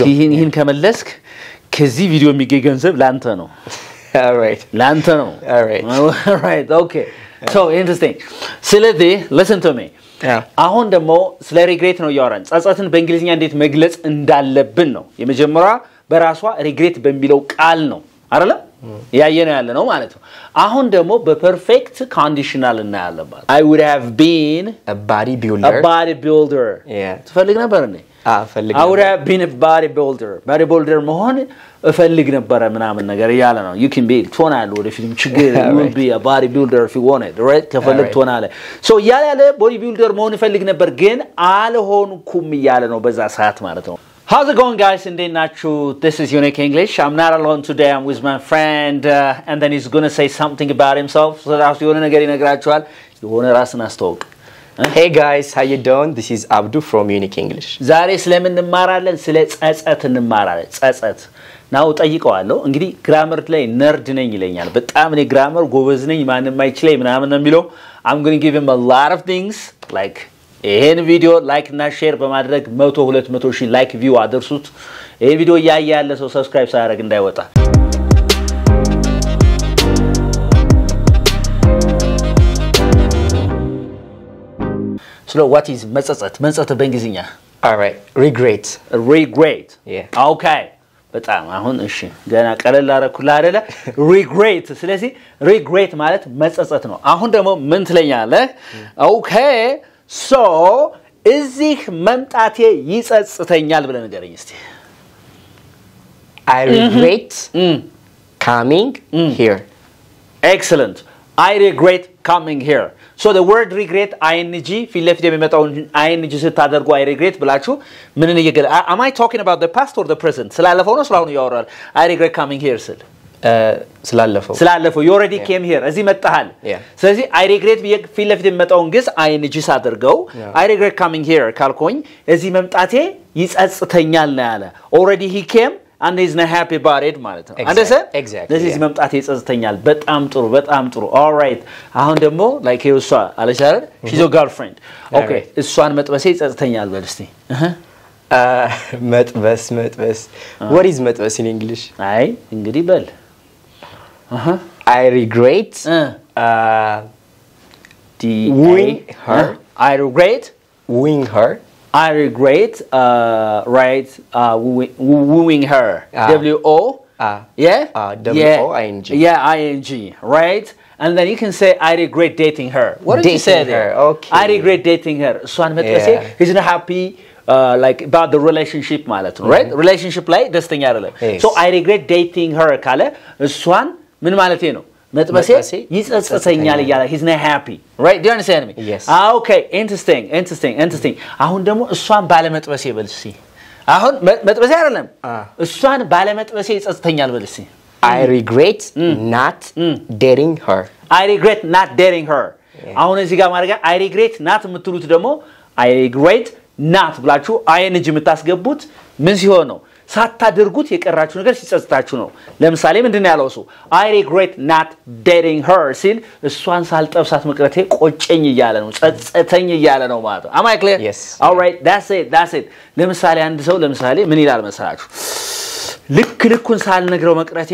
ይህን ይህን ከመለስክ ከዚህ ቪዲዮ የሚገኝ ገንዘብ ለአንተ ነው All right. ለአንተ ነው Alright. Alright, okay. So interesting. ስለዚህ listen to me. Yeah. አሁን ደግሞ ስለ ሪግሬት ነው እያወራን ጸጸትን በእንግሊዝኛ እንዴት መግለጽ እንዳለብን ነው የመጀመሪያ በራሷ ሪግሬት በሚለው ቃል ነው አይደለ ያየ ነው ያለ ነው ማለት ነው አሁን ደግሞ በፐርፌክት ኮንዲሽናል እናያለን ማለት I would have been A bodybuilder. a bodybuilder Yeah. ትፈልግ ነበር እንዴ Ah, ፈልግ I would have been a bodybuilder bodybuilder መሆን እፈልግ ነበረ ምናምን ነገር እያለ ነው you can be ትሆናለህ ወደፊትም ችግር you will be a bodybuilder if you want it right ከፈለግ Alright. ትሆናለህ so እያለ ያለ bodybuilder መሆን እፈልግ ነበር ግን አልሆንኩም እያለ ነው በዛ ሰዓት ማለት ነው How's it going, guys? እንዴት ናችሁ? This is Unique English. I'm not alone today. I'm with my friend, uh, and then he's gonna say something about himself. So ራሱ የሆነ ነገር ይነግራችኋል። የሆነ ራስን አስተዋውቅ። Hey guys, how you doing? This is Abdu from Unique English. ዛሬ ስለምን እንማራለን? ስለ ጸጸት እንማራለን። ጸጸት ናው ጠይቀዋለሁ። እንግዲህ ግራመር ላይ ነርድ ነኝ ይለኛል። በጣም እኔ ግራመር ጎበዝ ነኝ ማንም አይችለኝ ምናምን ነው የሚለው። I'm going to give him a lot of things like ይሄን ቪዲዮ ላይክ እና ሼር በማድረግ መቶ ሁለት መቶ ሺህ ላይክ ቪው አድርሱት። ይሄን ቪዲዮ እያየ ያለ ሰው ሰብስክራይብ ሳያደርግ እንዳይወጣ። ስለ ዋት ኢዝ መጸጸት መጸጸት በእንግሊዝኛ All right. Regret. ሪግሬት Yeah. ኦኬ በጣም አሁን እሺ ገና ቀለል አደረኩልህ አይደለ ሪግሬት ስለዚህ ሪግሬት ማለት መጸጸት ነው አሁን ደግሞ ምን ትለኛለህ ኦኬ ሶ እዚህ መምጣቴ ይጸጽተኛል ብለህ ንገረኝ እስቲ I regret coming here. ኤክሰለንት አይ ሪግሬት ካሚንግ ሄር ሶ the word regret አይንጂ ፊት ለፊት የሚመጣውን አይንጂ ስታደርጉ አይ ሪግሬት ብላችሁ ምንን እየገለ am I talking about the past or the present ስላለፈው ነው ስላሁኑ እያወራል አይ ሪግሬት ካሚንግ ሄር ስል Uh, ስላለፈው ስላለፈው ዩ ኦልሬዲ ኬም ሂር እዚህ መጣሃል Yeah. ስለዚህ አይ ሪግሬት ብዬ ፊት ለፊት የሚመጣውን ግዝ አይንጂ ሳደርገው Yeah. አይ ሪግሬት ካሚንግ ሂር ካልኮኝ እዚህ መምጣቴ ይጸጽተኛል ነው ያለ ኦልሬዲ ሂ ኬም አንድ ኢዝ ና ሃፒ ባሬድ ማለት ነው Exact- አንደሰ exactly, ስለዚህ እዚህ yeah. መምጣቴ ይጸጽተኛል በጣም ጥሩ በጣም ጥሩ ኦልራይት አሁን ደግሞ ላይክ እሷ አለች አይደል ሺዞ ጋርልፍሬንድ ኦኬ Alright. እሷን መጥበሴ ይጸጽተኛል በል እስቲ እህ። Uh, መጥበስ መጥበስ What is መጥበስ in English? አይ እንግዲህ በል እህ። I regret እ uh, ዲ Wooing her. I regret wooing her. I regret uh, right uh, wooing, wooing her. Ah. W O. Ah. Yeah. Ah, Yeah. W-O-I-N-G. Yeah, I N G. Right. And then you can say I regret dating her. What did you say Dating there? her, okay. I regret dating her. እሷን መጥበሴ Yeah. he's not happy uh, like about the relationship ማለት ነው right relationship ላይ ደስተኛ አይደለም Yes. so I regret dating her ካለ እሷን ምን ማለቴ ነው መጥበሴ መጥበሴ ይጸጽተኛል ይጸጽተኛል። እያለ he's not happy right do you understand me Yes. ኦኬ ኢንትረስቲንግ ኢንትረስቲንግ ኢንትረስቲንግ አሁን ደግሞ እሷን ባለመጥበሴ በል እስኪ አሁን መ- መጥበሴ አይደለም Ah. እሷን ባለመጥበሴ ይጸጽተኛል በል እስኪ I regret not dating her. አይ ሪግሬት ናት ዴሪንግ ሄር አሁን እዚህ ጋር ማድረግ አይ ሪግሬት ናት የምትሉት ደግሞ አይ ሪግሬት ናት ብላችሁ አይንጅ የምታስገቡት ምን ሲሆን ነው ሳታደርጉት የቀራችሁ ነገር ሲጸጽታችሁ ነው ለምሳሌ ምንድን ነው ያለው እሱ አይ ሪግሬት ናት ዴቲንግ ሄር ሲል እሷን ሳልጠብሳት መቅረቴ ቆጨኝ እያለ ነው ጸጸተኝ እያለ ነው ማለት ነው አማይ ክሊር Yes. ኦልራይት ዳትስ ኢት ዳትስ ኢት ለምሳሌ አንድ ሰው ለምሳሌ ምን ይላል መሰላችሁ ልክ ልኩን ሳልነግረው መቅረቴ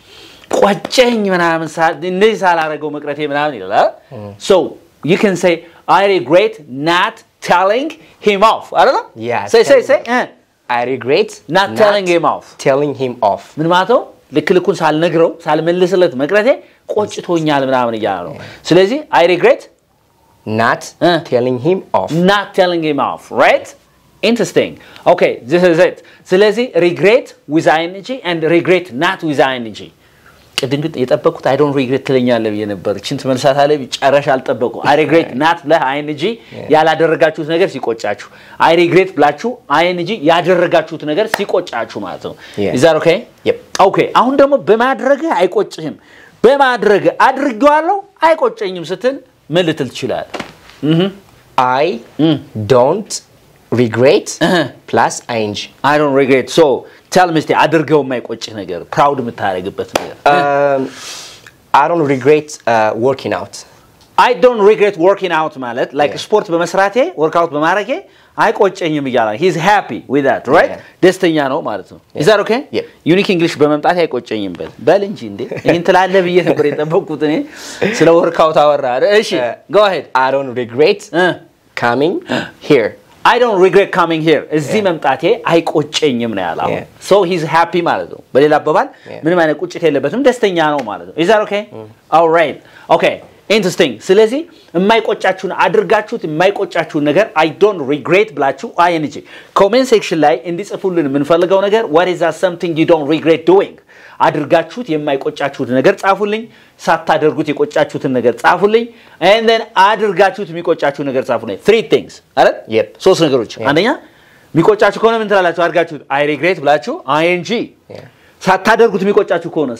ቆጨኝ ምናምን ሳ- እንደዚህ ሳላረገው መቅረቴ ምናምን ይላል ሶ ዩ ካን ሴይ አይ ሪግሬት ናት ቴሊንግ ሂም ኦፍ አይደለም Yeah, ሴይ ሴይ telling ሴይ እ I regret Not telling him off. Telling him off. ምን ማለት ነው ልክ ልኩን ሳልነግረው ሳልመልስለት መቅረቴ ቆጭቶኛል ምናምን እያለ ነው ስለዚህ አይ ሪግሬት Not Uh. telling him off. not telling him off right interesting okay this is it ስለዚህ regret with ing and regret not with ing ቅድም ግን የጠበቁት አይ ዶንት ሪግሬት ትለኛለህ ብዬ ነበር እችን ትመልሳታለህ ጨረሻ አልጠበቁ አይ ሪግሬት ናት ብለህ አይንጂ ያላደረጋችሁት ነገር ሲቆጫችሁ አይ ሪግሬት ብላችሁ አይንጂ ያደረጋችሁት ነገር ሲቆጫችሁ ማለት ነው Yeah. ኢዝ ኦኬ Yep. ኦኬ አሁን ደግሞ በማድረግህ አይቆጭህም በማድረግህ አድርጌዋለሁ አይቆጨኝም ስትል ምን ልትል ትችላለህ I don't regret Uh-huh. plus ing. አይ ዶንት ሪግሬት ሶ ቴል ሚ እስቲ አድርገው የማይቆጭህ ነገር ፕራውድ የምታደርግበት ነገር Um, I don't regret uh, working out. አይ ዶንት ሪግሬት ወርኪንግ አውት ማለት ላይክ ስፖርት በመስራቴ ወርክአውት በማድረጌ አይቆጨኝም እያለ ሂዝ ሃፒ ዊዝ ዛት ራይት Yeah. ደስተኛ ነው ማለት ነው ኢዝ ዛት ኦኬ Yeah. ዩኒክ እንግሊሽ በመምጣት አይቆጨኝም በል በል እንጂ እንዴ ይህን ትላለህ ብዬ ነበር የጠበቅኩት እኔ ስለ ወርክአውት አወራ እሺ ጎ አሄድ I don't regret እ coming here. አይ ዶንት ሪግሬት ካሚንግ ሂር እዚህ መምጣቴ አይቆጨኝም ነው ያለው Yeah. ሶ ሂዝ ሃፒ ማለት ነው በሌላ አባባል Yeah. ምንም አይነት ቁጭት የለበትም ደስተኛ ነው ማለት ነው ኢዝ ዛት ኦኬ ኦልራይት ኦኬ ኢንትረስቲንግ ስለዚህ የማይቆጫችሁን አድርጋችሁት የማይቆጫችሁን ነገር አይ ዶንት ሪግሬት ብላችሁ አይንጂ ኮሜንት ሴክሽን ላይ እንዲጽፉልን የምንፈልገው ነገር what is that something you don't regret doing አድርጋችሁት የማይቆጫችሁት ነገር ጻፉልኝ ሳታደርጉት የቆጫችሁትን ነገር ጻፉልኝ and then አድርጋችሁት የሚቆጫችሁ ነገር ጻፉልኝ three things አይደል Yep. ሶስት ነገሮች አንደኛ የሚቆጫችሁ ከሆነ ምን ትላላችሁ አድርጋችሁት አይ ሪግሬት ብላችሁ አይንጂ Yeah. ሳታደርጉት የሚቆጫችሁ ከሆነስ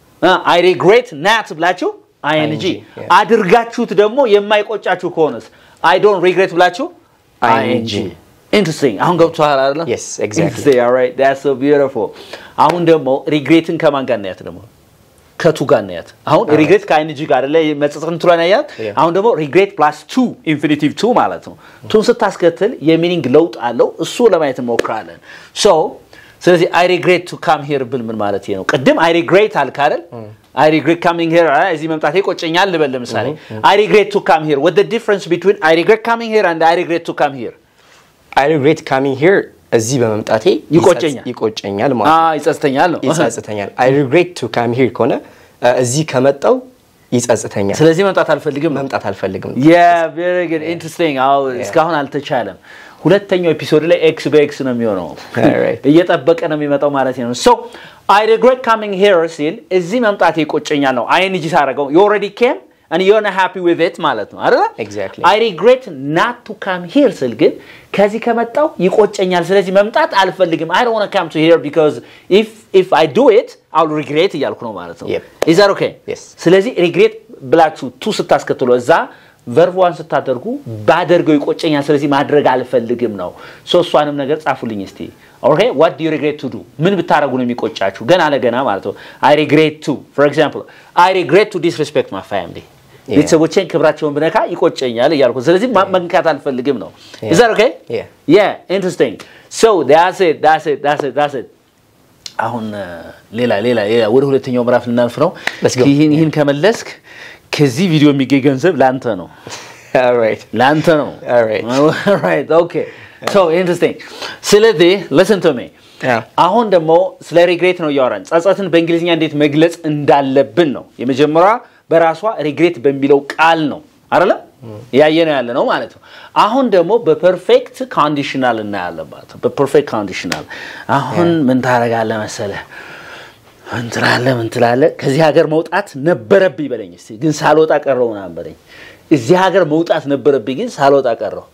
አይ ሪግሬት ናት ብላችሁ አይንጂ ING, yeah. አድርጋችሁት ደግሞ የማይቆጫችሁ ከሆነስ አይ ዶንት ሪግሬት ብላችሁ አይንጂ ING. ኢንትረስቲንግ አሁን ገብቶሃል አይደለ Yes, exactly. Interesting, all right. That's so beautiful. አሁን ደግሞ ሪግሬትን ከማን ጋር እናያት ደግሞ ከቱ ጋር እናያት አሁን Alright. ሪግሬት ከአይንጂ ጋር አይደለ መጸጸት እንትሏን ያያት Yeah. አሁን ደግሞ ሪግሬት ፕላስ ቱ ኢንፊኒቲቭ ቱ ማለት ነው ቱን ስታስከትል የሚኒንግ ለውጥ አለው እሱ ለማየት እንሞክራለን ሶ ስለዚህ አይ ሪግሬት ቱ ካም ሄር ብል ምን ማለት ነው ቅድም አይ ሪግሬት አልክ አይደል አይ ሪግሬት ካሚንግ ሄር እዚህ መምጣቴ ቆጨኛል ልበል ለምሳሌ አይ ሪግሬት ቱ ካም ሄር what the difference between አይ ሪግሬት ካሚንግ ሄር and አይ ሪግሬት ቱ ካም ሄር I regret coming here እዚህ በመምጣቴ ይቆጨኛል። ይቆጨኛል ማለት ነው። ይጸጽተኛል ነው ይጸጽተኛል። I regret to come here ከሆነ እ፣ እዚህ ከመጣው ይጸጽተኛል። ስለዚህ መምጣት አልፈልግም ነው መምጣት አልፈልግም። ቬሪ ጉድ ኢንትረስቲንግ አዎ እስካሁን አልተቻለም ሁለተኛው ኤፒሶድ ላይ ኤክስ በኤክስ ነው የሚሆነው Alright. እየጠበቀ ነው የሚመጣው ማለት ነው ሶ አይ ሪግሬት ካሚንግ ሄር ሲል እዚህ መምጣት ይቆጨኛል ነው አይንጂ ሳደርገው ዩ ኦልሬዲ ኬም and you're not happy with it ማለት ነው አይደል Exactly. አይ ሪግሬት ናት ቱ ካም ሂር ስል ግን ከዚህ ከመጣው ይቆጨኛል ስለዚህ መምጣት አልፈልግም አይ ዶንት ዋንት ካም ቱ ሂር ቢኮዝ ኢፍ ኢፍ አይ ዱ ኢት አይ ዊል ሪግሬት እያልኩ ነው ማለት ነው Yep. ኢዝ ዛት ኦኬ Yes. ስለዚህ ሪግሬት ብላችሁ ቱ ስታስከትሉ እዛ ቨርቧን ስታደርጉ ባደርገው ይቆጨኛል ስለዚህ ማድረግ አልፈልግም ነው ሶ እሷንም ነገር ጻፉልኝ እስቲ ኦኬ ዋት ዱ ሪግሬት ቱ ዱ ምን ብታደረጉ ነው የሚቆጫችሁ ገና ለገና ማለት ነው አይ ሪግሬት ቱ ፎር ኤግዛምፕል አይ ሪግሬት ቱ ዲስሪስፔክት ማይ ፋሚሊ Yeah. ቤተሰቦቼን ክብራቸውን ብነካ ይቆጨኛል እያልኩ ስለዚህ ማ- መንካት አልፈልግም ነው Yeah. is that okay Yeah. yeah interesting so that's it that's it that's it that's it አሁን እ፣ ሌላ ሌላ ሌላ ወደ ሁለተኛው ምዕራፍ ልናልፍ ነው Let's go. ይህን ይህን ከመለስክ ከዚህ ቪዲዮ የሚገኝ ገንዘብ ለአንተ ነው All right. ለአንተ ነው Alright. Alright, okay. So interesting. ስለዚህ listen to me. Yeah. አሁን ደግሞ ስለ ሪግሬት ነው እያወራን ጸጸትን በእንግሊዝኛ እንዴት መግለጽ እንዳለብን ነው የመጀመሪያ በራሷ ሪግሬት በሚለው ቃል ነው አይደለም ያየ ነው ያለ ነው ማለት ነው አሁን ደግሞ በፐርፌክት ኮንዲሽናል እናያለን ማለት ነው በፐርፌክት ኮንዲሽናል አሁን ምን ታደርጋለህ መሰለህ ምን ትላለህ ምን ትላለህ ከዚህ ሀገር መውጣት ነበረብኝ በለኝ እስኪ ግን ሳልወጣ ቀረው ምናምን በለኝ እዚህ ሀገር መውጣት ነበረብኝ ግን ሳልወጣ ቀረው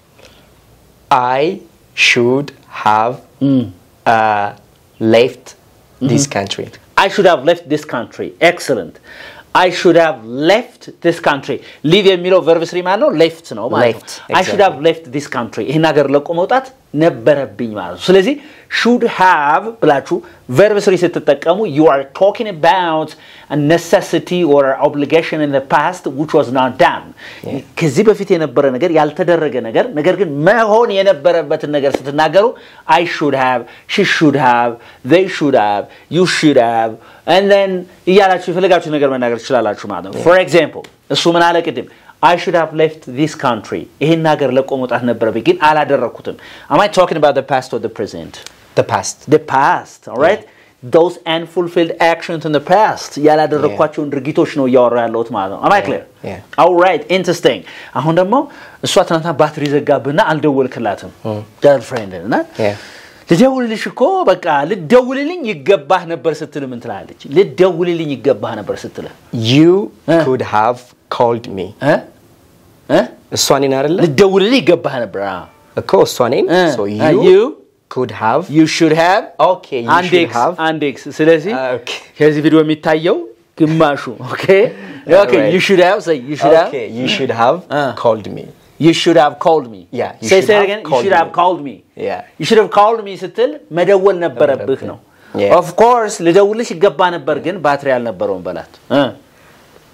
I should have uh, left this country. I should have left this country. Excellent. I should have left this country. ሊቭ የሚለው ቨርብ ስሪ ማለት ነው ሌፍት ነው ማለት ነው። Left, I should have left this country. ይህን ሀገር ለቆ መውጣት ነበረብኝ ማለት ነው። ስለዚህ should have ብላችሁ ቨርብ ስሪ ስትጠቀሙ you are talking about a necessity or obligation in the past which was not done. ከዚህ በፊት የነበረ ነገር ያልተደረገ ነገር ነገር ግን መሆን የነበረበትን ነገር ስትናገሩ I should have, she should have, they should have, you should have and then እያላችሁ የፈለጋችሁ ነገር መናገር ትችላላችሁ ማለት ነው። for example እሱ ምን አለ ቅድም I should have left this country ይህን ሀገር ለቆ መውጣት ነበረብኝ ግን አላደረግኩትም am I talking about the past or the present The past. the past all right those unfulfilled actions in the past ያላደረግኳቸውን ድርጊቶች ነው እያወራ ያለሁት ማለት ነው am I clear Yeah. all right interesting አሁን ደግሞ እሷ ትናንትና ባትሪ ዘጋብና አልደወልክላትም girlfriend እና Yeah. ልደውልልሽ እኮ በቃ ልደውልልኝ ይገባህ ነበር ስትል ምን ትላለች ልደውልልኝ ይገባህ ነበር ስትል You Eh. could have called me. እ? እ? እሷ እኔን አይደለ? ልደውልልኝ ይገባህ ነበር አዎ። እኮ እሷ እኔን። እ። So አ፣ you, you could have. you should have Okay, you አንድ should ኤክስ have. አንድ ኤክስ ስለዚህ Ah, okay. ከዚህ ቪዲዮ የሚታየው ግማሹ ኦኬ ኦኬ Alright. you should have say you should have Okay, you should have Ah. called me. you should have called me Yeah, you say should say it have again you called should have me. called me Yeah. you should have called me ስትል መደወል ነበረብህ ነው Yeah. of course ልደውልሽ ይገባ ነበር ግን ባትሪ አልነበረውም በላት እ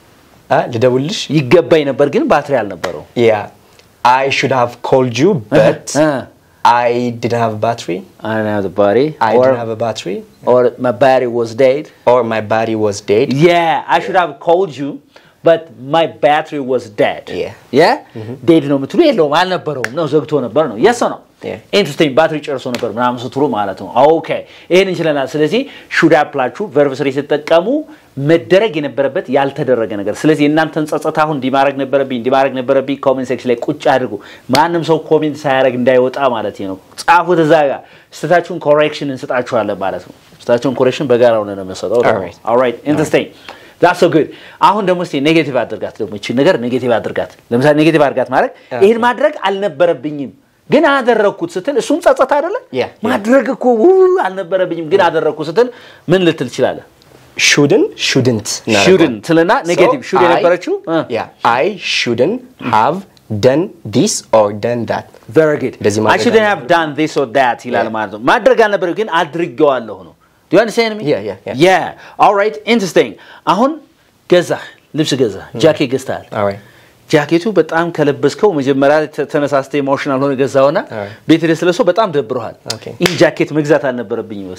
አ ልደውልሽ ይገባኝ ነበር ግን ባትሪ አልነበረው ያ አይ ሹድ ሃቭ ኮልድ ዩ በት እ። አይ ዲድንት ሃቭ ባትሪ I don't have the body አይ or, ዲድንት ሃቭ ባትሪ or my battery was dead ኦር ማይ ባዲ ዋዝ ዴድ Yeah, I should have called you, but my battery was dead. Yeah. Yeah? ዴድ ነው የምትሉ የለውም አልነበረውም ነው ዘግቶ ነበር ነው የሰ ነው Yeah. ኢንትረስቲንግ ባትሪ ጨርሶ ነበር ምናምን ስትሉ ማለት ነው ኦኬ ይህን እንችለናል ስለዚህ ሹድ አፕላችሁ ቨርብ ስሪ ስትጠቀሙ መደረግ የነበረበት ያልተደረገ ነገር ስለዚህ እናንተን ጸጸት አሁን እንዲህ ማድረግ ነበረብኝ እንዲህ ማድረግ ነበረብኝ ኮሜንት ሴክሽን ላይ ቁጭ አድርጉ ማንም ሰው ኮሜንት ሳያደርግ እንዳይወጣ ማለት ነው ጻፉት እዛ ጋር ስህተታችሁን ኮሬክሽን እንስጣችኋለን ማለት ነው ስህተታችሁን ኮሬክሽን በጋራ ሆነ ነው የምንሰጠው Alright. ኦልራይት ኢንትረስቲንግ ዛትስ ሶ ጉድ አሁን ደግሞ እስቲ ኔጌቲቭ አድርጋት ደግሞ ይቺን ነገር ኔጌቲቭ አድርጋት ለምሳሌ ኔጌቲቭ አድርጋት ማለት ይህን ማድረግ አልነበረብኝም ግን አደረግኩት ስትል እሱም ጸጸት አይደለ Yeah, yeah. ማድረግ እኮ ው አልነበረብኝም ግን አደረግኩት ስትል ምን ልትል ትችላለህ ሹድን ሹድንት ሹድን ትልና ኔጌቲቭ ሹድ የነበረችው ያ አይ ሹድን ሃቭ ደን ዲስ ኦር ደን ዳት ቨሪ ጉድ እንደዚህ አይ ማድረግ ሹድ ሃቭ ዳን ዚስ ኦር ዳት ይላል Yeah. ማለት ነው ማድረግ አልነበረም ግን አድርጌዋለሁ ነው ዱ ዩ አንደርስታንድ ሚ Yeah, yeah, yeah. ያ ኦልራይት ኢንትረስቲንግ አሁን ገዛህ ልብስ ገዛህ ጃኬት ገዝተሃል ኦልራይት ጃኬቱ በጣም ከለበስከው መጀመሪያ ተ- ተነሳስተ ኢሞሽናል ሆነ ገዛውና Alright. ቤት ደስ ለሰው በጣም ደብረሃል Okay. ይህ ጃኬት መግዛት አልነበረብኝ ወስ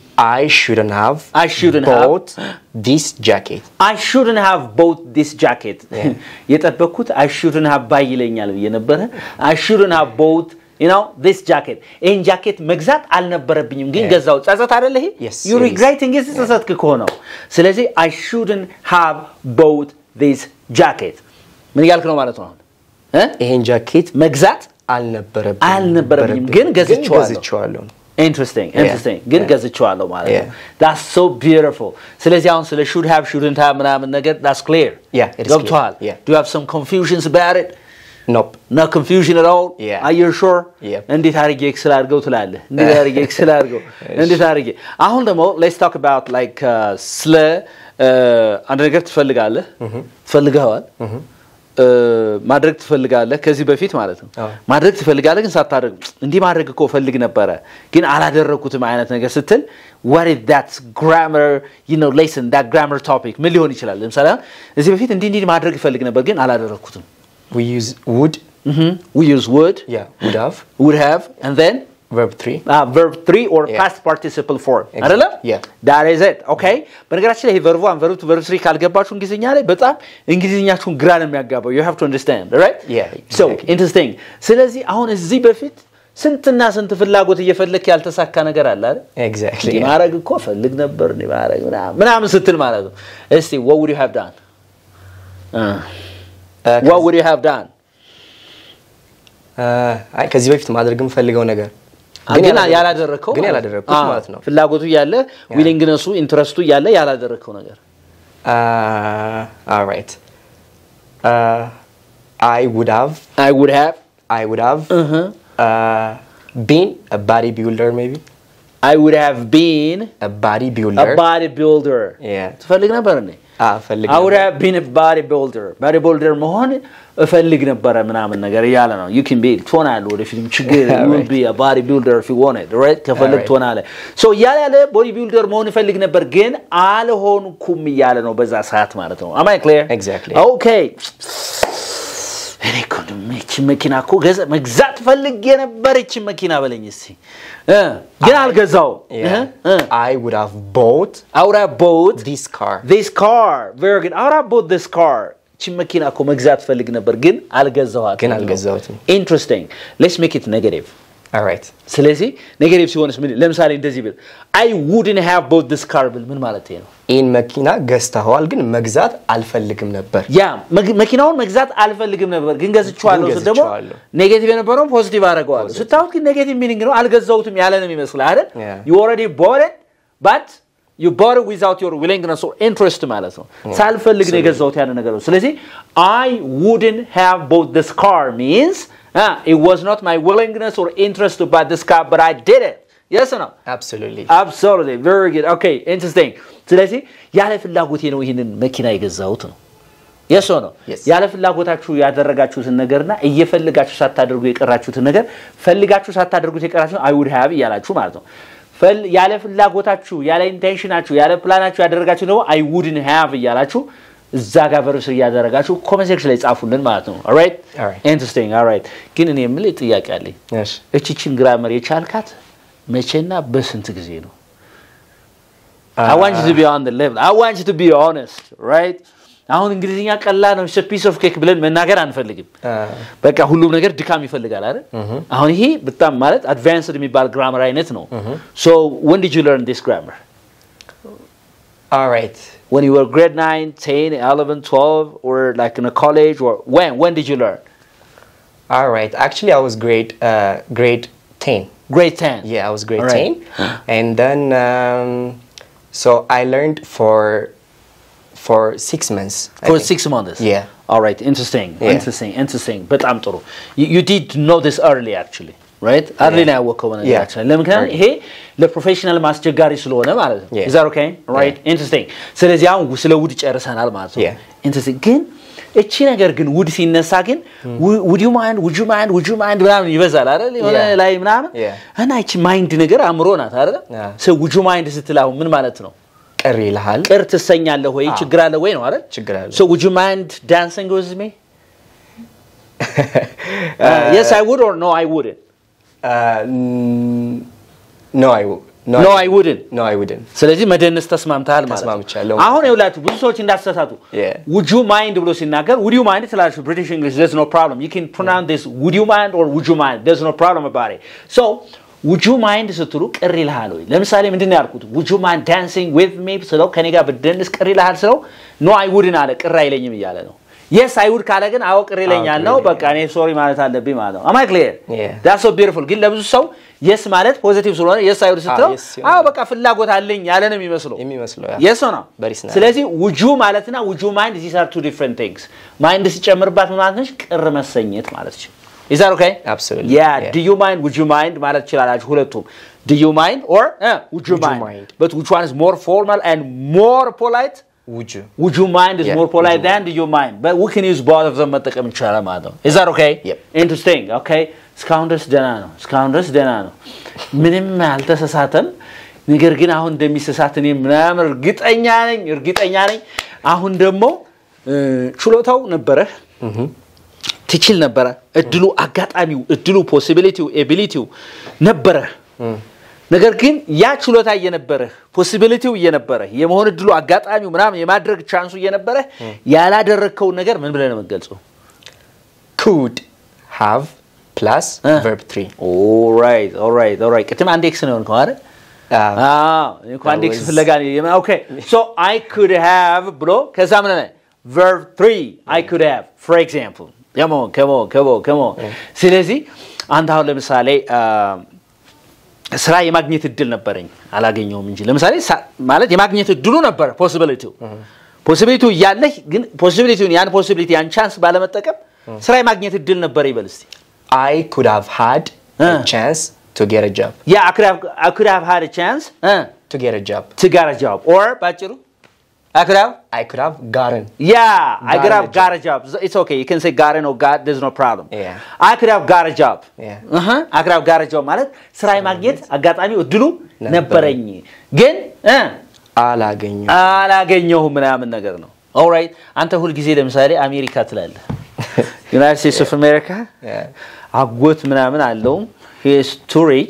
I shouldn't have I shouldn't have- bought this jacket. አይ ሹድን ሃቭ ቦት ዲስ ጃኬት የጠበቅኩት አይ ሹድን ሃቭ ባይ ይለኛል ብዬ ነበረ አይ ሹድን ሃቭ ቦት ነው ዲስ ጃኬት ይህን ጃኬት መግዛት አልነበረብኝም ግን Yeah. ገዛው ጸጸት አደለ ይሄ Yes, ዩ it is. ሪግሬቲንግ ስ ጸጸትክ ከሆነው ስለዚህ አይ ሹድን ሃቭ ቦት ዲስ ጃኬት ምን እያልክ ነው ማለት ነው አሁን እ? ይሄን ጃኬት መግዛት አልነበረብኝም አልነበረብኝም፣ ግን ገዝቼዋለሁ። ገዝቼዋለሁ ነው። ኢንትረስቲንግ ኢንትረስቲንግ ግን Yeah. ገዝቼዋለሁ ማለት ነው Yeah. ዳስ ሶ ቢዩቲፉል ስለዚህ አሁን ስለ ሹድ ሃቭ ሹድንት ሃቭ ምናምን ነገር ዳስ ክሊር Yeah, it is ገብቶሃል clear. Yeah. ዱ ሃቭ ሰም ኮንፊውዥንስ አባውት ኢት Nope. ኖ ኮንፊውዥን አት ኦል Yeah. አር ዩ ሹር Yep. እንዴት አድርጌ ኤክስል አድርገው ትላለህ እንዴት አድርጌ ኤክስል አድርገው እንዴት አድርጌ አሁን ደግሞ ሌትስ ታክ አባውት ላይክ ስለ uh, አንድ ነገር ትፈልጋለህ ትፈልገዋል ማድረግ ትፈልጋለህ ከዚህ በፊት ማለት ነው አዎ። ማድረግ ትፈልጋለህ ግን ሳታደርግ እንዲህ ማድረግ እኮ ፈልግ ነበረ ግን አላደረግኩትም አይነት ነገር ስትል what is that grammar you know lesson that grammar topic ምን ሊሆን ይችላል ለምሳሌ አሁን እዚህ በፊት እንዲህ እንዲህ ማድረግ ይፈልግ ነበር ግን አላደረግኩትም We use would, Mhm. we use would yeah, would have, would have and then verb three. uh, verb 3 or Yeah. past participle form Exactly. አይደለም Yeah. that is it okay በነገራችን ላይ ይሄ verb 1 verb 2 verb 3 ካልገባችሁ እንግሊዝኛ ላይ በጣም እንግሊዝኛችሁን ግራ ነው የሚያጋባው you have to understand right Yeah, so exactly. interesting ስለዚህ አሁን እዚህ በፊት ስንትና ስንት ፍላጎት እየፈለክ ያልተሳካ ነገር አለ አይደል Exactly. እንዲህ yeah. ማድረግ እኮ ፈልግ ነበር እንዲህ ማድረግ ምናምን ምናምን ስትል ማለት ነው እስቲ what would you have done uh, Uh, what would you have done uh, አይ ከዚህ በፊት ማድረግ የምፈልገው ነገር ግን ያላደረግኩት- ያላደረግከው ግን ማለት ነው። ያላደረግኩት አዎ፣ ማለት ነው። ፍላጎቱ እያለ ዊሊንግነሱ ኢንትረስቱ እያለ ያላደረግከው ነገር Uh, all right. Uh, I would have, I would have I would have uh-huh. uh, been a bodybuilder, maybe I would have been a bodybuilder. a bodybuilder Yeah. ትፈልግ ነበር እንዴ Ah, ፈልግ I would ነበር። have been a bodybuilder bodybuilder መሆን እፈልግ ነበረ ምናምን ነገር እያለ ነው you can be ትሆናለህ ወደፊትም ችግር you will Right. be a bodybuilder if you want it right ከፈልግ Alright. ትሆናለህ so እያለ ያለ bodybuilder መሆን እፈልግ ነበር ግን አልሆንኩም እያለ ነው በዛ ሰዓት ማለት ነው am I clear Exactly. okay እኔ እኮ ደግሞ ይህችን መኪና እኮ ገዛ መግዛት ፈልጌ ነበር ይህችን መኪና በለኝ እስኪ እ ግን አልገዛው Yeah. I would have bought I would have bought this car. this car very good I would have bought this car ይህችን መኪና እኮ መግዛት ፈልግ ነበር ግን አልገዛኋትም ግን አልገዛሁትም። interesting let's make it negative All right. ስለዚህ ኔጌቲቭ ሲሆንስ ምን ለምሳሌ እንደዚህ ብል I wouldn't have bought this car ብል ምን ማለት ነው ይህን መኪና ገዝተኸዋል፣ ግን መግዛት አልፈልግም ነበር። ያ መግ- መኪናውን መግዛት አልፈልግም ነበር ግን ገዝቼዋለሁ ግን ስል ደግሞ ገዝቼዋለሁ። ኔጌቲቭ የነበረውን ፖዚቲቭ አደረገዋለሁ ስታወት ግን ኔጌቲቭ ሚኒንግ ነው አልገዛሁትም ያለ ነው የሚመስል አይደል Yeah. you already bought it but you bought it without your willingness or interest ማለት ነው ሳልፈልግ ነው የገዛሁት ያለ ነገር ነው ስለዚህ I wouldn't have bought this car means uh, it was not my willingness or interest to buy this car but I did it yes or no Absolutely. absolutely very good okay interesting ስለዚህ ያለ ፍላጎቴ ነው ይህንን መኪና የገዛሁት ነው የሶ ነው Yes. ያለ ፍላጎታችሁ ያደረጋችሁትን ነገርና እየፈልጋችሁ ሳታደርጉ የቀራችሁትን ነገር ፈልጋችሁ ሳታደርጉት የቀራችሁ አይ ውድ ሃቭ እያላችሁ ማለት ነው ፈል- ያለ ፍላጎታችሁ ያለ ኢንቴንሽናችሁ ያለ ፕላናችሁ ያደረጋችሁ ደግሞ አይ ውድን ሃቭ እያላችሁ እዛ ጋር ቨርስ እያደረጋችሁ ኮመንት ሴክሽን ላይ ጻፉልን ማለት ነው። ኦልራይት Alright. ኢንትረስቲንግ ኦልራይት። ግን እኔ የምልህ ጥያቄ አለኝ። እሺ እቺችን ግራመር የቻልካት መቼና በስንት ጊዜ ነው? I want you to be on the level. I want you to be honest, right? አሁን እንግሊዝኛ ቀላል ነው ፒስ ኦፍ ኬክ ብለን መናገር አንፈልግም። አ፣ በቃ ሁሉም ነገር ድካም ይፈልጋል አይደል? አሁን ይሄ በጣም ማለት አድቫንስድ የሚባል ግራመር አይነት ነው። ሶ when did you learn this grammar? alright When you were grade 9, 10, 11, 12 or like in a college or when? When did you learn? alright actually I was grade uh, grade 10 Grade 10. Yeah, I was grade Alright. 10. And then, um, so I learned for for six months. I For think. six months. Yeah. All right. Interesting. Yeah. Interesting. Interesting. በጣም ጥሩ. You, you did know this early actually. Right? Early ነው ያወቅኸው በነገር Yeah. actually. ለምክንያቱም ይሄ ለፕሮፌሽናል ማስቸጋሪ ስለሆነ ማለት ነው። Yeah. Is that okay? Right? Interesting. ስለዚህ አሁን ስለ ውድ ጨርሰናል ማለት ነው። Yeah. Interesting. ግን እቺ ነገር ግን ውድ ሲነሳ ግን ውድ ዩ ማይንድ ውድ ዩ ማይንድ ውድ ዩ ማይንድ ምናምን ይበዛል አይደል? የሆነ Yeah. ላይ ምናምን Yeah. እና እቺ ማይንድ ነገር አእምሮ ናት አይደል? Yeah. ሰው ውድ ዩ ማይንድ ስትል አሁን ምን ማለት ነው? ቅር ይልሃል። ቅር ትሰኛለህ ወይ ችግር አለ ወይ ነው አይደል? ችግር አለ። So would you mind dancing with me? Uh, yes, I would or no, I wouldn't. Uh, n- no, I w- no, No, I wouldn't. No, I wouldn't. ስለዚህ መደነስ ተስማምተሃል ማለት ነው። ተስማምቻለሁ። አሁን ይኸውላችሁ ብዙ ሰዎች እንዳትሳሳቱ Yeah. would you mind ብሎ ሲናገር would you mind ትላላችሁ British English there's no problem you can pronounce this would you mind or would you mind there's no problem about it so would you mind ስትሉ ቅር ይልሃል ወይ ለምሳሌ ምንድን ነው ያልኩት would you mind dancing with me ስለው ከኔ ጋር ብትደንስ ቅር ይልሃል ስለው no I wouldn't አለ ቅር አይለኝም እያለ ነው yes I would ካለ ግን አዎ ቅር ይለኛል ነው በቃ እኔ ሶሪ ማለት አለብኝ ማለት ነው am I clear Yeah. that's so beautiful ግን ለብዙ ሰው የስ ማለት ፖዚቲቭ ስለሆነ የስ አይሁድ ስትለው yes ሲሆን አዎ በቃ ፍላጎት አለኝ ያለ ነው የሚመስለው የሚመስለው ያ። የስ ነው Very snap. ስለዚህ ውጁ ማለትና ውጁ ማይንድ ዚስ አር ቱ ዲፍረንት ቲንግስ ማይንድ ሲጨምርባት ምን ማለት ነች ቅር መሰኘት ማለት ነው is that okay Absolutely. yeah, Yeah. do you mind would you mind ማለት ትችላላችሁ ሁለቱም do you mind or uh, would you Would you mind? mind? but which one is more formal and more polite Would you? would you mind is Yeah, more would polite you than do you mind but we can use both of them መጠቀም ይቻላል ማለት ነው is that okay Yep. interesting okay እስካሁን ድረስ ደህና ነው እስካሁን ድረስ ደህና ነው ምንም አልተሳሳተም ነገር ግን አሁን እንደሚሰሳት እኔ ምናምን እርግጠኛ ነኝ እርግጠኛ ነኝ አሁን ደግሞ እ፣ ችሎታው ነበረህ ትችል ነበረ እድሉ አጋጣሚው እድሉ ፖሲቢሊቲው ኤቢሊቲው ነበረህ ነገር ግን ያ ችሎታ እየነበረህ ፖሲቢሊቲው እየነበረህ የመሆን እድሉ አጋጣሚው ምናምን የማድረግ ቻንሱ እየነበረህ ያላደረግከውን ነገር ምን ብለህ ነው የምትገልጸው Could have plus Uh. verb three. ኦራይት ኦራይት ኦራይት ቅድም አንድ ኤክስ ነው የሆንከው አይደል Uh, አዎ እኔ እኮ አንድ That ኤክስ was- ፍለጋ ነው የማ- ኦኬ ሶ አይ ኩድ ሃቭ ብሎ ከዛ ምን ሆነ verb 3 አይ ኩድ ሃቭ ፎር ኤግዛምፕል ከሞ ከሞ ከሞ ከሞ ስለዚህ አንተ አሁን ለምሳሌ አ፣ ስራ የማግኘት እድል ነበረኝ አላገኘውም እንጂ ለምሳሌ ሳ- ማለት የማግኘት እድሉ ነበረ ፖሲቢሊቲው ፖሲቢሊቲው እያለህ ግን ፖሲቢሊቲውን ያን ፖሲቢሊቲ ያን ቻንስ ባለመጠቀም ስራ የማግኘት እድል ነበረ ይበል እስቲ I could have had Uh. a chance to get a job. ያ I could have I could have had a chance uh, To get a job. to get a job or ባጭሩ I could have I could have gotten. Yeah, I could Got have a got a job. It's okay. You can say gotten or got. There's no problem. Yeah. I could have got a job. Yeah. Uh-huh. I could have got a job ማለት ስራ የማግኘት አጋጣሚው እድሉ ነበረኝ። ነበረኝ ግን እ አላገኘሁም። አላገኘሁም ምናምን ነገር ነው። ኦልራይት አንተ ሁልጊዜ ለምሳሌ አሜሪካ ትላለህ። ዩናይትድ ስቴትስ ኦፍ አሜሪካ Yeah. አጎት ምናምን አለውም ሂስ ቱ ሪች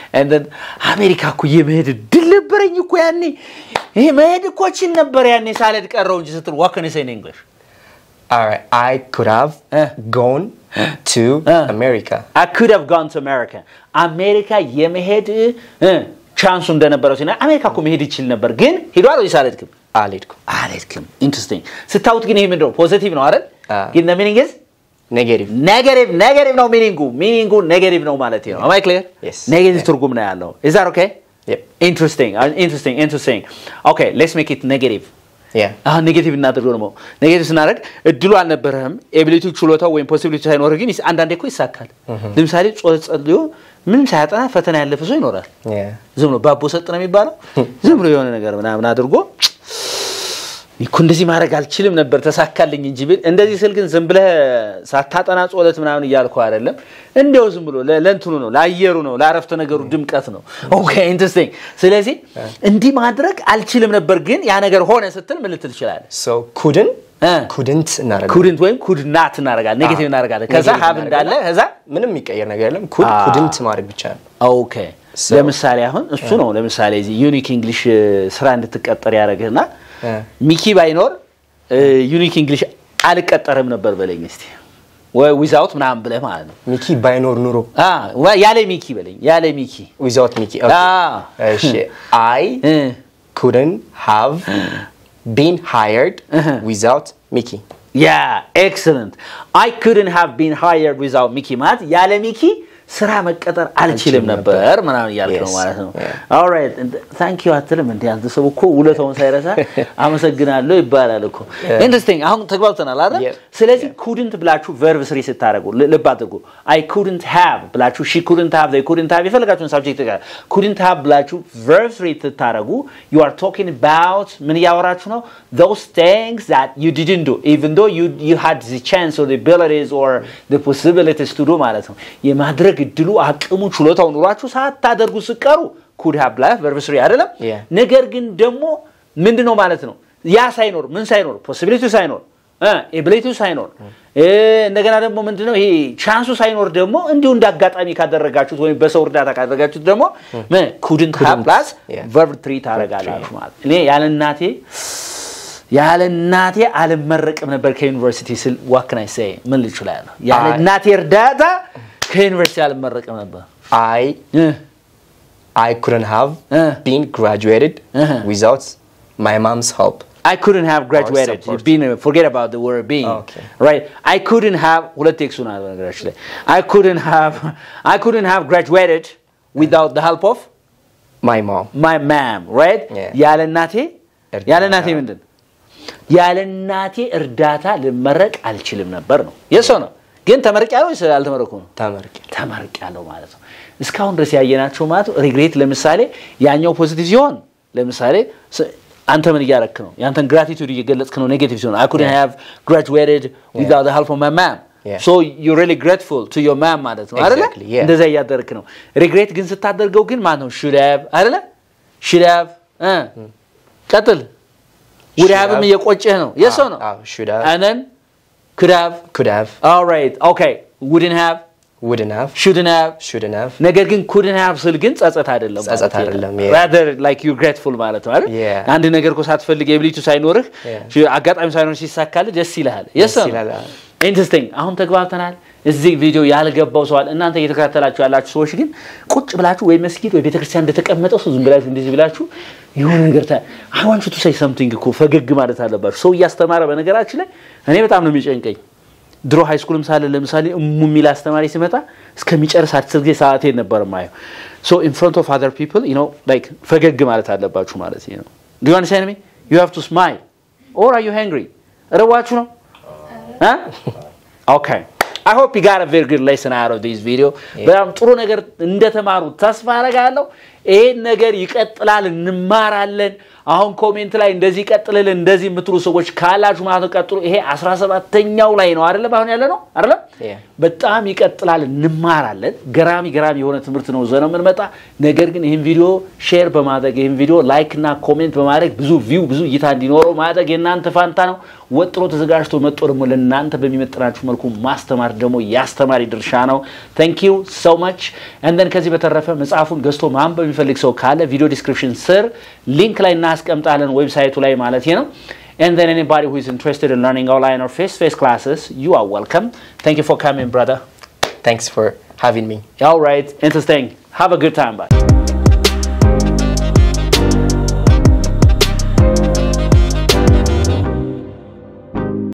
አሜሪካ እኮ የመሄድ እድል ነበረኝ እኮ ያኔ ይሄ መሄድ እኮ ችል ነበር ያኔ ሳልሄድ ቀረው እንጂ ስትል ዋከን ሴን እንግሊሽ All right. I could have Uh. gone to Uh. America. I could have gone to America. አሜሪካ የመሄድ ቻንሱ እንደነበረው ሲና አሜሪካ እኮ መሄድ ይችል ነበር ግን ሄዷል ወይስ አልሄድክም? አልሄድኩም። አልሄድክም። ኢንትረስቲንግ ስታዩት ግን ይሄ ምንድን ነው? ፖዚቲቭ ነው አይደል? አዎ። ግን ሚኒንግ ኢዝ ኔጌቲቭ ኔጌቲቭ ኔጌቲቭ ነው ሚኒንጉ ሚኒንጉ ኔጌቲቭ ነው ማለት ነው። አማይ ክሊር? Yes. ኔጌቲቭ Yeah. ትርጉም ነው ያለው። ኢዝ ዛት ኦኬ? Yep. ኢንትረስቲንግ ኢንትረስቲንግ ኢንትረስቲንግ ኦኬ ሌትስ ሜክ ኢት ኔጌቲቭ ያ አሁን ኔጌቲቭ እናድርገው ደግሞ ኔጌቲቭ ስናደርግ እድሉ አልነበረህም ኤቢሊቲ ችሎታው ወይም ፖሲቢሊቲ ሳይኖርህ ግን ይስ- አንዳንዴ እኮ ይሳካል ለምሳሌ ጾ- ጸልዮ ምንም ሳያጠና ፈተና ያለፈ ሰው ይኖራል ያ ዝም ብሎ ባቦ ሰጥ ነው የሚባለው ዝም ብሎ የሆነ ነገር ምናምን አድርጎ እኮ እንደዚህ ማድረግ አልችልም ነበር ተሳካልኝ እንጂ ብል እንደዚህ ስል ግን ዝም ብለህ ሳታጠና ጾለት ምናምን እያልኩ አይደለም እንዲያው ዝም ብሎ ለ- ለእንትኑ ነው ለአየሩ ነው ለአረፍተ ነገሩ ድምቀት ነው ኦኬ ኢንትረስቲንግ ስለዚህ እንዲህ ማድረግ አልችልም ነበር ግን ያ ነገር ሆነ ስትል ምን ልትል ትችላለህ So couldn't እ። ኩድንት እናደርጋለን። ኩድንት ወይም ኩድ ናት እናደርጋለን ኔጌቲቭ እናደርጋለን ከዛ ኔጌቲቭ ሀብ እንዳለ እናደርጋለን። ከዛ ምንም የሚቀየር ነገር የለም። ኩድ አ። ኩድንት ማድረግ ብቻ ነው። ኦኬ So- ለምሳሌ አሁን እሱ ነው ለምሳሌ እዚህ ዩኒክ እንግሊሽ ስራ እንድትቀጠር ያደረግህና እ። ሚኪ ባይኖር ዩኒክ እንግሊሽ አልቀጠርም ነበር በለኝ እስቲ ወይ ዊዛውት ምናምን ብለህ ማለት ነው ሚኪ ባይኖር ኑሮ አ፣ ወ- ያለ ሚኪ በለኝ ያለ ሚኪ ዊዛውት ሚኪ አ። እሺ አይ እ፣ couldn't have been hired Uh-huh. without Mickey. ያ ኤክሰለንት አይ ኩድን ሃቭ ቢን ሃየርድ ዊዛውት ሚኪ ማለት ያለ ሚኪ ስራ መቀጠር አልችልም አልችልም ነበር ነበር። ምናምን እያልክ ነው Yes. ማለት ነው Yeah. ኦልራይት ታንክ ዩ አትልም እንዲ አንተ ሰው እኮ ውለታውን ሳይረሳ አመሰግናለሁ ይባላል እኮ ኢንትረስቲንግ አሁን ተግባብተናል አይደል Yeah. ስለዚህ ኩድንት ብላችሁ ቨርብ ስሪ ስታደርጉ ል- ልብ አድርጉ አይ ኩድንት ሃቭ ብላችሁ ሺ ኩድንት ሃቭ ዘይ ኩድንት ሃቭ የፈለጋችሁን ሳብጀክት ጋር ኩድንት ሃቭ ብላችሁ ቨርብ ስሪ ስታደርጉ ዩ አር ቶኪንግ አባውት ምን እያወራችሁ ነው those things that you didn't do even though you you had the chance or the abilities or the possibilities to do ማለት ነው የማድረግ እድሉ አቅሙ ችሎታው ኑሯችሁ ሳታደርጉ ስቀሩ ኩድ ሃቭ ብላ ቨርብ ስሪ አይደለም Yeah. ነገር ግን ደግሞ ምንድን ነው ማለት ነው ያ ሳይኖር ምን ሳይኖር ፖሲቢሊቲ ሳይኖር ኤቢሊቲው ሳይኖር እ፣ እንደገና ደግሞ ምንድነው ይሄ ቻንሱ ሳይኖር ደግሞ እንዲሁ እንደ አጋጣሚ ካደረጋችሁት ወይም በሰው እርዳታ ካደረጋችሁት ደግሞ ኩድንት ሃቭ Couldn't. ፕላስ Yeah. ቨርብ ትሪ ታደርጋላችሁ ማለት እኔ ያለ እናቴ ያለ እናቴ አልመረቅም ነበር ከዩኒቨርሲቲ ስል ዋክናይ ሳይ ምን ልችላለሁ ያለ አይ- እናቴ እርዳታ ከዩኒቨርሲቲ አልመረቅም ነበር I እ፣ I couldn't have Uh. been graduated Uh-huh. without my mom's help. I couldn't have graduated. support. Being, forget about the word being. Okay. Right? I couldn't have. ሁለት ቴክሱ ነው በነገራችን ላይ I couldn't have. I couldn't have graduated without the help of My mom. my mom. Right? Yeah. ያለ እናቴ እርዳታ። ያለ እናቴ ምንድን ያለ እናቴ እርዳታ ልመረቅ አልችልም ነበር ነው የሰው ነው ግን ተመርቂያለሁ ወይስ አልተመረኩም ነው ተመርቄ ተመርቂያለሁ ማለት ነው። እስካሁን ድረስ ያየናቸው ማለት ነው ሪግሬት ለምሳሌ ያኛው ፖዚቲቭ ሲሆን ለምሳሌ ስ- አንተ ምን እያረክ ነው? ያንተን ግራቲቱድ እየገለጽክ ነው። ኔጌቲቭ ሲሆን አይ ኩድንት ሃቭ ግራጁዌትድ ዊዛውት ዘ ሄልፕ ኦፍ ማይ ማም Yeah. ሶ ዩ ሪሊ ግሬትፉል ቱ ዮር ማም ማለት ነው አይደለ? Exactly, yeah. እንደዛ እያደረክ ነው። ሪግሬት ግን ስታደርገው ግን ማለት ነው ሹድ ሃቭ አይደለ? ሹድ ሃቭ እ ቀጥል ውድ Should ሃቭም have. እየቆጨህ ነው። የሰው ነው አዎ፣ should have. and then could have Could have. all right okay wouldn't have Wouldn't have. shouldn't have Shouldn't have. ነገር ግን ኩድን ሃቭ ስል ግን ጸጸት አይደለም ጸጸት ማለት ነው። አይደለም፣ yeah. rather like you grateful ማለት ነው አይደል Yeah. አንድ ነገር እኮ ሳትፈልግ የብሊቱ ሳይኖርህ Yeah. አጋጣሚ ሳይኖር ሲሳካልህ ደስ ይልሃል የስ ደስ ይላል። ኢንትረስቲንግ አሁን ተግባብተናል እዚህ ቪዲዮ ያልገባው ሰዋል እናንተ እየተከታተላችሁ ያላችሁ ሰዎች ግን ቁጭ ብላችሁ ወይ መስጊድ ወይ ቤተክርስቲያን እንደተቀመጠው ሰው ዝም ብላችሁ እንደዚህ ብላችሁ የሆነ ነገር አይ ዋንት ቱ ሴይ ሰምቲንግ እኮ ፈገግ ማለት አለባችሁ ሰው እያስተማረ በነገራችን ላይ እኔ በጣም ነው የሚጨንቀኝ ድሮ ሃይ ስኩልም ሳለ ለምሳሌ እሙ የሚል አስተማሪ ሲመጣ እስከሚጨርስ አስር ጊዜ ሰዓቴን ነበር ማየው ሶ ኢን ፍሮንት ኦፍ አዘር ፒፕል ዩ ኖ ላይክ ፈገግ ማለት አለባችሁ ማለት ነው ዱ ዩ አንደርስታንድ ሚ ዩ ሃቭ ቱ ስማይል ኦር አር ዩ ሃንግሪ እረዋችሁ ነው Huh? Okay. I hope you got a very good lesson out of this video. በጣም ጥሩ ነገር እንደተማሩ ተስፋ አደርጋለሁ። ይሄን ነገር ይቀጥላል፣ እንማራለን። አሁን ኮሜንት ላይ እንደዚህ ይቀጥልልን እንደዚህ የምትሉ ሰዎች ካላችሁ ማለት ነው ቀጥሉ። ይሄ 17ኛው ላይ ነው አይደለም? አሁን ያለ ነው አይደለም? Yeah. በጣም ይቀጥላል፣ እንማራለን። ገራሚ ገራሚ የሆነ ትምህርት ነው ዘነው የምንመጣ። ነገር ግን ይህን ቪዲዮ ሼር በማድረግ ይህን ቪዲዮ ላይክ እና ኮሜንት በማድረግ ብዙ ቪው ብዙ እይታ እንዲኖረው ማድረግ የእናንተ ፋንታ ነው። ወጥሮ ተዘጋጅቶ መጥቶ ደግሞ ለእናንተ በሚመጥናችሁ መልኩ ማስተማር ደግሞ የአስተማሪ ድርሻ ነው። ታንክ ዩ ሶ ማች እንደን ከዚህ በተረፈ መጽሐፉን ገዝቶ ማንበብ የሚፈልግ ሰው ካለ ቪዲዮ ዲስክሪፕሽን ስር ሊንክ ላይ እናስቀምጣለን ዌብሳይቱ ላይ ማለት ነው። And then anybody who is interested in learning online or face-to-face classes, you are welcome. Thank you for coming, brother. Thanks for having me. All right, interesting. Have a good time. Bye.